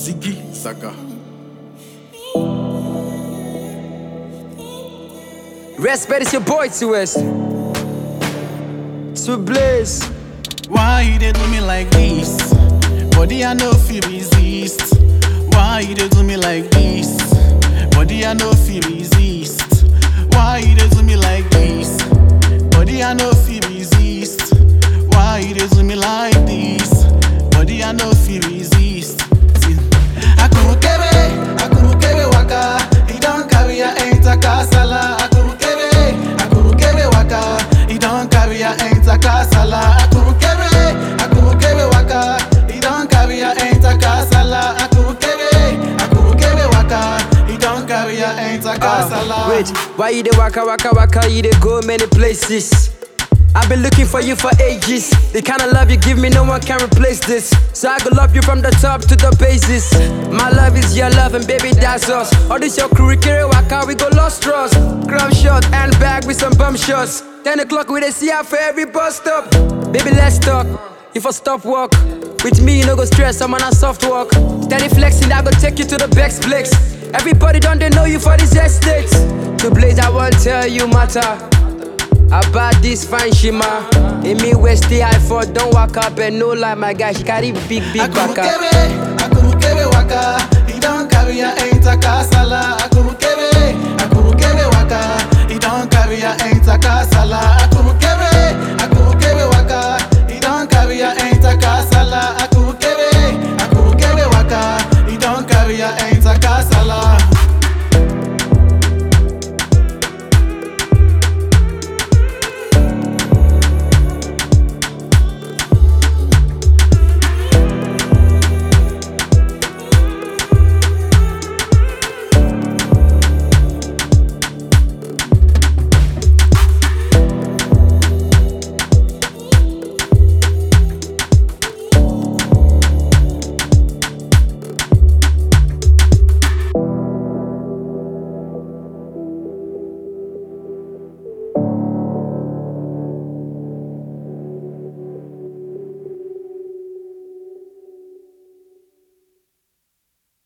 Ziggy Saka. Respect is your boy to us. To Blaze. Why you dey do me like this? Body I no feel resist. Why you dey do me like this? Body I no feel resist. Why you dey do me like this? Body I no feel resist. Why you dey do me like this? Body I no feel resist. See, Akurukebe, akurukebe waka. He don't carry a enter kasala. Akurukebe, akurukebe waka. He don't carry a enter kasala. Akurukebe, akurukebe waka. He don't carry a enter kasala. Akurukebe, akurukebe waka. He don't carry a enter kasala. Wait, why you dey waka waka waka? You dey go many places. I've been looking for you for ages. The kind of love you give me, no one can replace this. So I go love you from the top to the basis. My love is your love, and baby, that's us. All this your crew, carry waka, we go lost trust. Crumb shot and bag with some bum shots. 10 o'clock, we dey see out for every bus stop. Baby, let's talk. If I stop work, with me, you no go stress, I'm on a soft walk. Steady flexing, I go take you to the best place. Everybody don't they know you for this estate. To blaze, I won't tell you matter. About this fine shima. In me west stay high for don't walk up and no lie, my guy. She carry big, big baka. Akurukebe, akurukebe waka. He don't carry a enter kasala. Akurukebe, akurukebe waka. He don't carry a enter kasala.